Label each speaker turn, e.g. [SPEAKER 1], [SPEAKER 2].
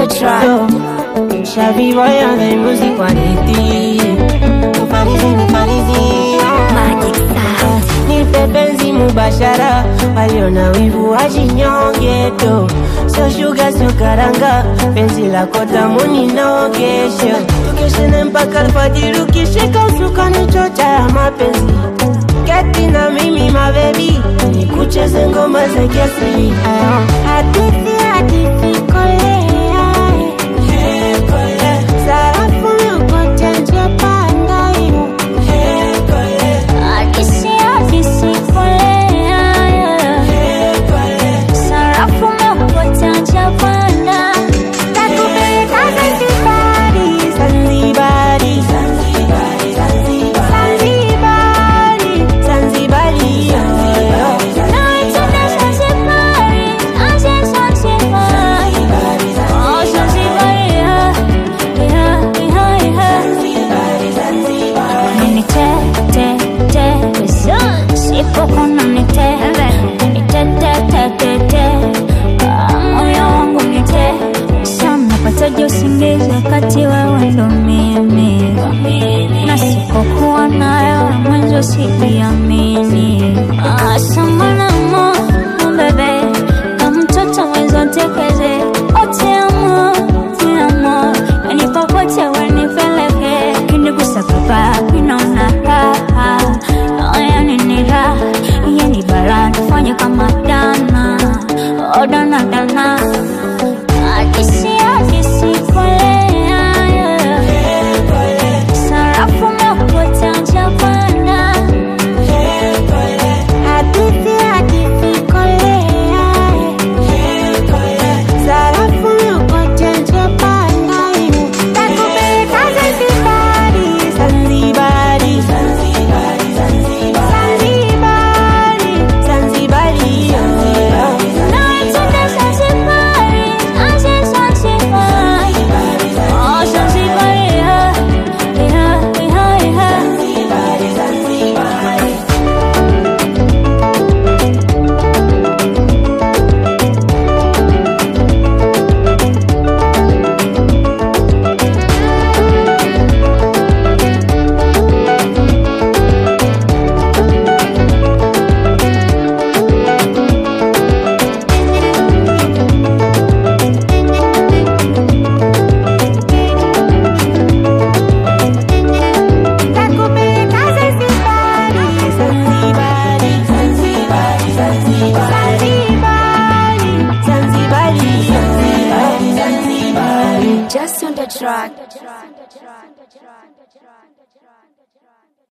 [SPEAKER 1] the track.
[SPEAKER 2] Shabby boy on the music quality. Mfarizi mfarizi.
[SPEAKER 1] Magic sound.
[SPEAKER 2] Nipe penzi mubashara, waliona wivu wajinyonge tu. Sio shuga sio karanga, penzi lako tamu ninogeshe. Tukeshene mpaka alfajiri, ukishika usukani chocha ya mapenzi. Keti na mimi mabebi, nikucheze ngoma za kiasili. Hadithi hadithi kolea, sarafu yokote nje panda hiyo.
[SPEAKER 1] Akisi akisi kolea. Sarafu mepotea Japana. Takupeleka Zanzibari.
[SPEAKER 2] Zanzibari, Zanzibari, Zanzibari, Zanzibari,
[SPEAKER 1] Nawe twende Zanzibari. Aje Zanzibari. Oh, Zanzibari, yeah. Yeah, yeah, yeah. Nini te, te, te. Sipokona ni te. Ni te, te, te, te, te. Ah, moyo wangu ni te. Sana pataje usingizi wakati wewe ndo mimi na sipokuwa nayo mwanzo sijiamini Ah, sambana mo bebe kama mtoto mwenzo tekeze ote amo te amo yani popote wanipeleke kinigusa papa inaona raha Ah, yani ni raha yani bara nifanye kama dana oh dana dana akisi akisi kolea sarafu mepotea Japana
[SPEAKER 2] hadithi hadithi kolea, sarafu yokote nje panda hiyo. Takupeleka Zanzibari, Zanzibari, Zanzibari, Zanzibari, Zanzibari,
[SPEAKER 1] nawe twende Zanzibari, aje Zanzibari. Oh, Zanzibari, yeah, yeah, yeah, yeah.
[SPEAKER 2] Takupeleka Zanzibari, Zanzibari, Zanzibari, Zanzibari, Zanzibari, Zanzibari, Zanzibari.
[SPEAKER 1] Just on the track.